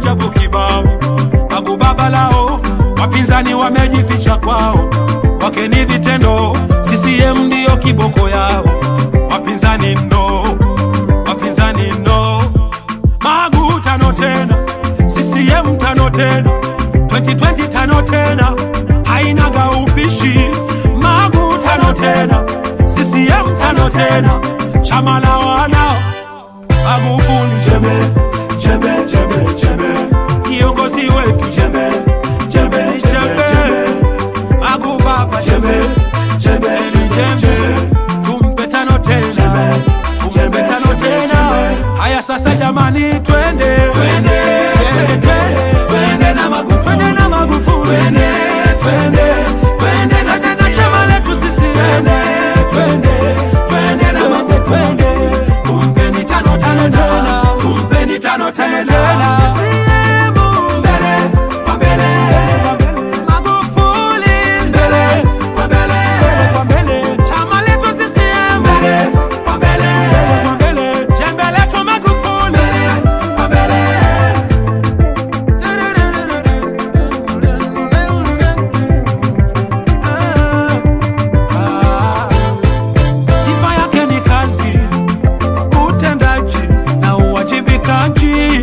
maajabu kibao. Babu baba lao wapinzani wamejificha kwao, wake ni vitendo. CCM ndiyo kiboko yao, wapinzani no, wapinzani no. Magu tano tena, CCM tano tena, 2020 tano tena, hainaga upishi. Magu tano tena, CCM tano tena, chama la wanao Magufuli jembe jembe jembe jembe, kiongozi wetu jembe jembe jembe, Magu baba jembe jembe jembe, tumpe tano tena, tumpe tano tena. Haya sasa jamani, twende twende twende twende na Magufuli, twende na Magufuli, twende twende twende na sisi chama letu sisi, twende twende twende na Magufuli, tumpeni tano tena, tumpeni tano tena. CCM mbele kwa mbele, Magufuli mbele kwa mbele, chama letu CCM mbele kwa mbele, jembe letu Magufuli mbele kwa mbele. Sifa yake ni kazi, utendaji na uwajibikaji,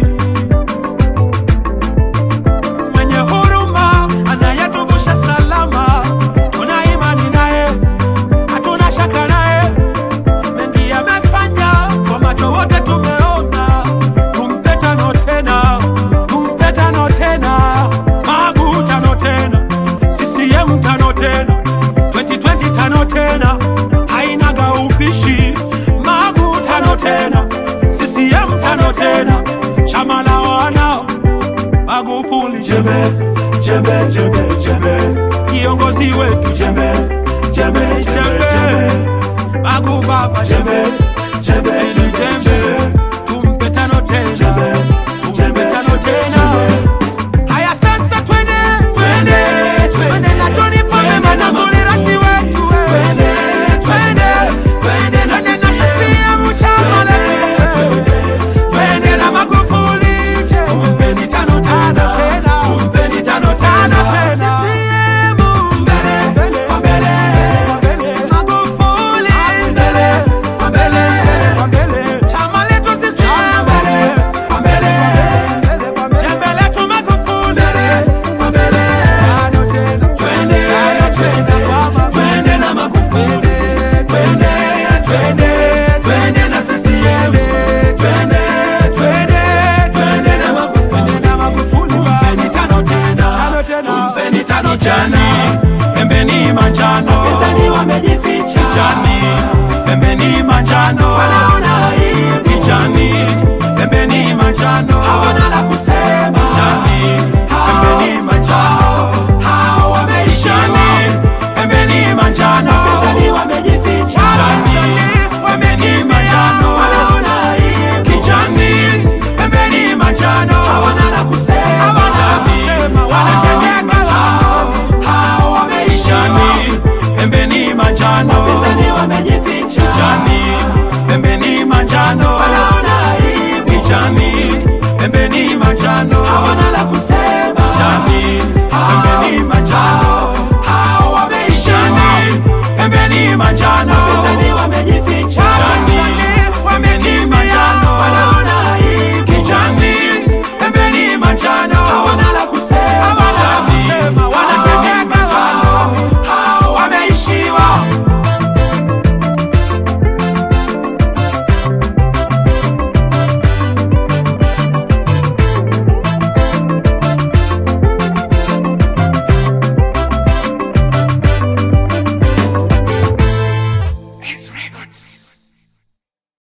mwenye huruma, anayetuvusha salama. Tuna imani naye, hatuna shaka naye, mengi amefanya, kwa macho wote tumeona. Tumpe tano tena, tumpe tano tena, Magu tano tena, CCM tano tena, 2020 tano tena, hainaga upishi. Magu tano tena, CCM tano tena, chama la wanao Magufuli jembe jembe jembe jembe, kiongozi wetu jembe jembe jembe, Magu baba jembe jembe jembe, tumpe tano tena, tumpe tano tena. Haya sasa twende twende twende na John Pombe Magufuli rasi wetu twende twende twende na CCM chama letu twende na Magufuli tumpeni tano tena tumpeni tano tena CCM mbele kwa mbele Magufuli mbele kwa mbele chama letu CCM mbele kwa mbele jembe letu Magufuli kwa mbele twende twende twende na Magufuli twende twende twende na CCM twende twende twende na Magufuli na Magufuli tumpeni tano tena tumpeni tano jani pembeni manjano wapinzani wamejificha kijani pembeni manjano wanaona aibu kijani pembeni manjano